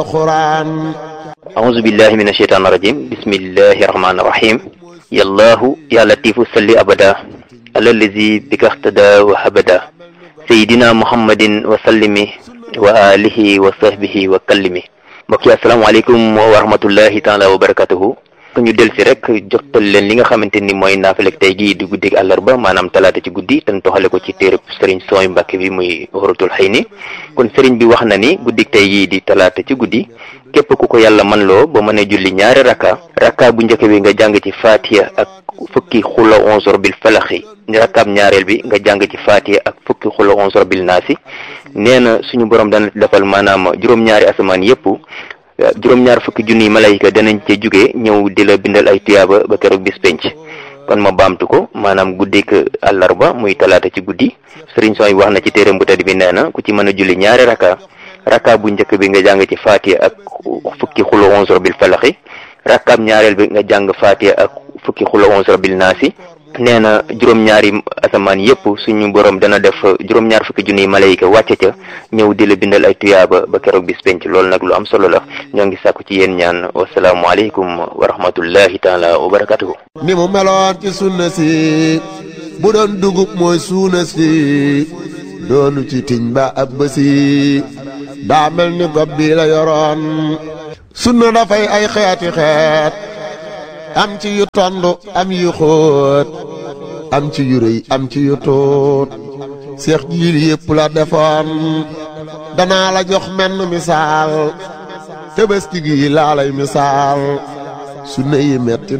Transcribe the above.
القرآن أعوذ بالله من الشيطان الرجيم بسم الله الرحمن الرحيم يا الله يا لطيف صل أبدا على الذي بك اهتدى وهبدا سيدنا محمد وسلم وآله وصحبه وكلم mbokk yi asalaamaaleykum wa rahmatullahi taala wa barakatuhu ñu del si rek jotal leen li nga xamante ni mooy naafilek tey gii di guddig àllarba maanaam talaata ci guddi te toxale ko ci téereb sëriñ sooy mbàkke bi muy waratul xëy ni kon sëriñ bi wax na ni guddig tey gii di talaata ci guddi képp ku ko yàlla man loo ba mën a julli ñaari rakka rakka bu njëkk bi nga jàng ci faatiya ak fukki xula onzor bil falaxi rakkaab ñaareel bi nga jàng ci faatiya ak fukki xula onzor bil naasi nee na suñu borom dana defal maanaam juróom-ñaari asamaan yépp juróom-ñaar fukki junniy malayka danañ ca jóge ñëw di la bindal ay tuyaaba ba keroog bis penc kon ma baamtu ko maanaam guddik àllarba muy talaata ci guddi sëriñ sooy wax na ci téeram bu tedd bi nee na ku ci mën a julli ñaari rakka rakka bu njëkk bi nga jàng ci faatiya ak fukki xula onzor bil falaxi rakkaab ñaareel bi nga jàng faatiya ak fukki xula onzor bil naasi nee na juróom-ñaari asamaan yépp suñu borom dana def juróom-ñaar fukki junniy malayka wàcce ca ñëw di la bindal ay tuyaaba ba keroog bis penc loolu nag lu am solo la ñoo ngi sàkku ci yéen ñaan wasalaamualeykum wa rahmatullahi taala wa barakatuhu ni mu meloon ci sunna si bu doon dugub mooy suuna si doonu ci tiñ ba ab bësi daa mel ni gob bi la yoroon sunna dafay ay xeeti xeet am ci yu tondu am yu xóot am ci yu rëy am ci yu tuut seex jiil yépp la defoon danaa la jox menn misaal tëbëski gi laa lay misaal sunna yi metti